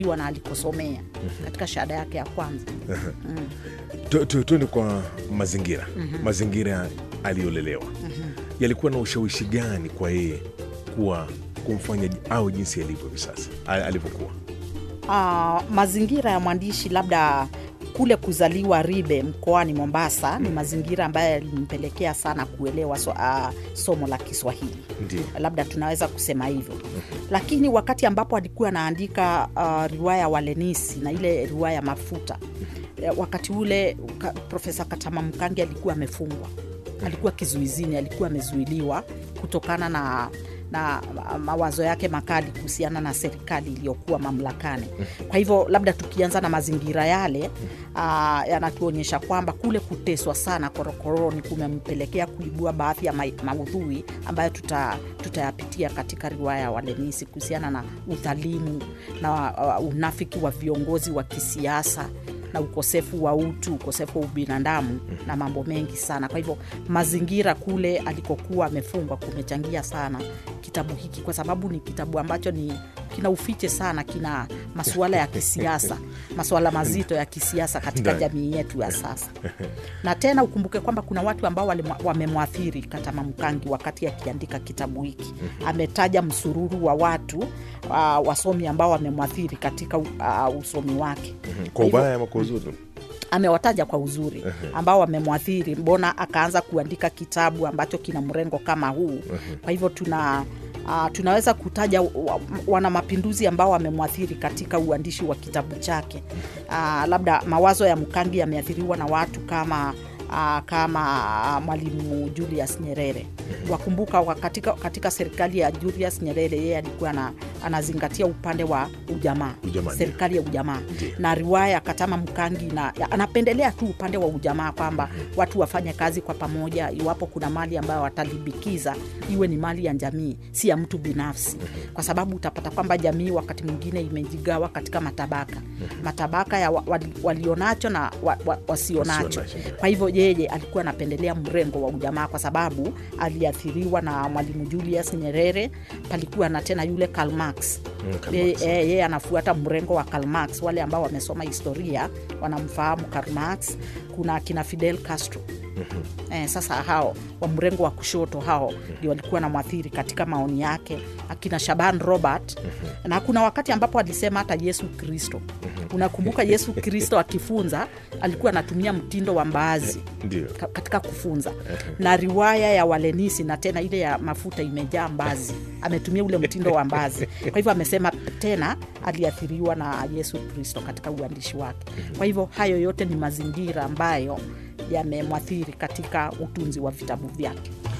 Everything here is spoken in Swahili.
na alikosomea katika shahada yake ya kwanza. Tu- tu- tuende kwa mazingira mazingira aliyolelewa yalikuwa na ushawishi gani kwa yeye kuwa kumfanya au jinsi alivyo hivi sasa a- alivyokuwa Ah, mazingira ya mwandishi labda kule kuzaliwa Ribe mkoani Mombasa ni mazingira ambayo yalimpelekea sana kuelewa so, ah, somo la Kiswahili ndio labda tunaweza kusema hivyo lakini wakati ambapo alikuwa anaandika uh, riwaya Walenisi na ile riwaya Mafuta eh, wakati ule ka, Profesa Katama Mkangi alikuwa amefungwa, alikuwa kizuizini, alikuwa amezuiliwa kutokana na na ma- mawazo yake makali kuhusiana na serikali iliyokuwa mamlakani. Kwa hivyo labda tukianza na mazingira yale uh, yanatuonyesha kwamba kule kuteswa sana korokoroni kumempelekea kuibua baadhi ya ma- maudhui ambayo tuta, tutayapitia katika riwaya ya Walenisi kuhusiana na udhalimu na uh, unafiki wa viongozi wa kisiasa na ukosefu wa utu, ukosefu wa ubinadamu na mambo mengi sana. Kwa hivyo mazingira kule alikokuwa amefungwa kumechangia sana kitabu hiki, kwa sababu ni kitabu ambacho ni kina ufiche sana, kina masuala ya kisiasa, masuala mazito ya kisiasa katika Ndani. jamii yetu ya sasa. Na tena ukumbuke kwamba kuna watu ambao walimwa- wamemwathiri Katama Mkangi wakati akiandika kitabu hiki. Ametaja msururu wa watu uh, wasomi ambao wamemwathiri katika uh, usomi wake kwa hivyo- ubaya ama kwa uzuri amewataja kwa uzuri ambao wamemwathiri, mbona akaanza kuandika kitabu ambacho kina mrengo kama huu? Kwa hivyo tuna Uh, tunaweza kutaja wa- wana mapinduzi ambao wamemwathiri katika uandishi wa kitabu chake. Uh, labda mawazo ya Mkangi yameathiriwa na watu kama uh, kama uh, Mwalimu Julius Nyerere. Wakumbuka wa katika, katika serikali ya Julius Nyerere yeye alikuwa na, anazingatia upande wa ujamaa, Ujamaa, ndio. serikali ya ujamaa Ndio. na riwaya Katama Mkangi na ya- anapendelea tu upande wa ujamaa kwamba watu wafanye kazi kwa pamoja. Iwapo kuna mali ambayo watalibikiza iwe ni mali ya jamii, si ya mtu binafsi, kwa sababu utapata kwamba jamii wakati mwingine imejigawa katika matabaka, matabaka ya wa- wali- walionacho na wa, wa, wasionacho. Wasionacho, ndio. Kwa hivyo yeye alikuwa anapendelea mrengo wa ujamaa kwa sababu aliathiriwa na Mwalimu Julius Nyerere. Palikuwa na tena yule Karl Marx Mm, Karl yeye Marx. yeye- yeye anafuata mrengo wa Karl Marx. Wale ambao wamesoma historia wanamfahamu Karl Marx. Kuna kina Fidel Castro eh, sasa hao wa mrengo wa kushoto hao ndio walikuwa na mwathiri katika maoni yake, akina Shaban Robert na kuna wakati ambapo alisema hata Yesu Kristo. Unakumbuka Yesu Kristo akifunza alikuwa anatumia mtindo wa mbaazi ndio ka- katika kufunza na riwaya ya Walenisi na tena ile ya mafuta imejaa mbazi, ametumia ule mtindo wa mbazi. Kwa hivyo amesema tena aliathiriwa na Yesu Kristo katika uandishi wake. Kwa hivyo hayo yote ni mazingira ambayo yamemwathiri katika utunzi wa vitabu vyake.